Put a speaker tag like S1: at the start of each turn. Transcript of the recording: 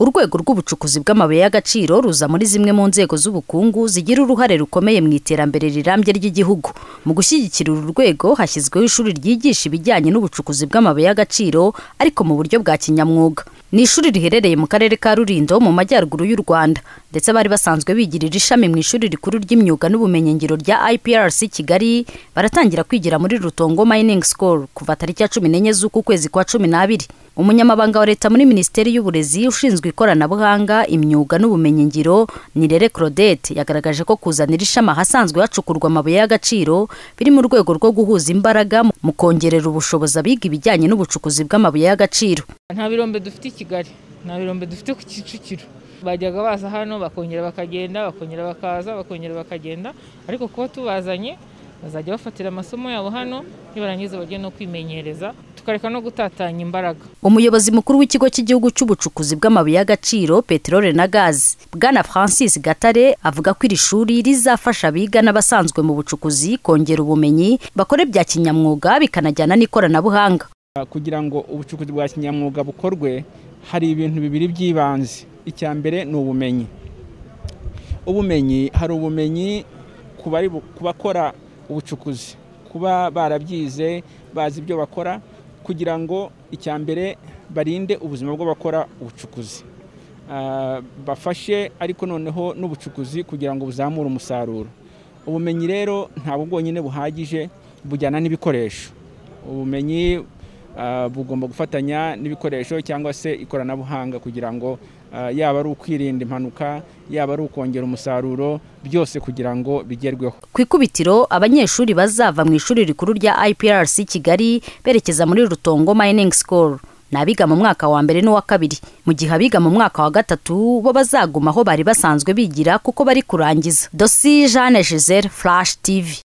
S1: urwego rw'ubucukuzi bw'amabuye y'agaciro ruza muri zimwe mu nzego z'ubukungu zigira uruhare rukomeye mu iterambere rirambye ry'igihugu mu gushyigikira uru rwego hashyizweho ishuri ryigisha ibijyanye n'ubucukuzi bw'amabuye y'agaciro ariko mu buryo bwa kinyamwuga ni ishuri riherereye mu karere ka rulindo mu majyaruguru y'u rwanda ndetse bari basanzwe bigirira ishami mu ishuri rikuru ry'imyuga n'ubumenyingiro rya iprc kigali baratangira kwigira muri rutongo mining school kuva tariki ya cumi n'enye z'uku kwezi kwa cumi n'abiri umunyamabanga wa leta muri minisiteri y'uburezi ushinzwe ikoranabuhanga imyuga n'ubumenyingiro nirere claudette yagaragaje ko kuzanira ishami ahasanzwe hacukurwa amabuye y'agaciro biri mu rwego rwo guhuza imbaraga mu kongerera ubushobozi abiga ibijyanye n'ubucukuzi bw'amabuye y'agaciro
S2: nta birombe dufite i kigali nta birombe dufite ku kicukiro bajyaga baza hano bakongera bakagenda bakongera bakaza bakongera bakagenda ariko kuba tubazanye bazajya bafatira amasomo yabo hano nibarangiza bajye no kwimenyereza tukareka no gutatanya imbaraga
S1: umuyobozi mukuru w'ikigo cy'igihugu cy'ubucukuzi bw'amabuye y'agaciro peteroli na gazi bwana francis gatare avuga ko iri shuri rizafasha abiga n'abasanzwe mu bucukuzi kongera ubumenyi bakore bya kinyamwuga bikanajyana n'ikoranabuhanga
S3: kugira ngo ubucukuzi bwa kinyamwuga bukorwe hari ibintu bibiri by'ibanze icya mbere ni ubumenyi ubumenyi hari ubumenyi ku bari bu- ku bakora ubucukuzi kuba barabyize bazi ibyo bakora kugira ngo icya mbere barinde ubuzima bw'abakora ubucukuzi Ah, bafashe ariko noneho n'ubucukuzi kugira ngo buzamure umusaruro ubumenyi rero ntabwo bwonyine buhagije bujyana n'ibikoresho ubumenyi ah, bugomba gufatanya n'ibikoresho cyangwa se ikoranabuhanga kugira ngo ah, yaba ari ukwirinda impanuka yaba ari ukongera umusaruro byose kugira ngo bigerweho
S1: ku ikubitiro abanyeshuri bazava mu ishuri rikuru rya iprc kigali berekeza muri rutongo mining school ni abiga mu mwaka wa mbere n'uwa kabiri mu gihe abiga mu mwaka wa gatatu bo bazaguma aho bari basanzwe bigira kuko bari kurangiza dosi jeanne giselle flash tv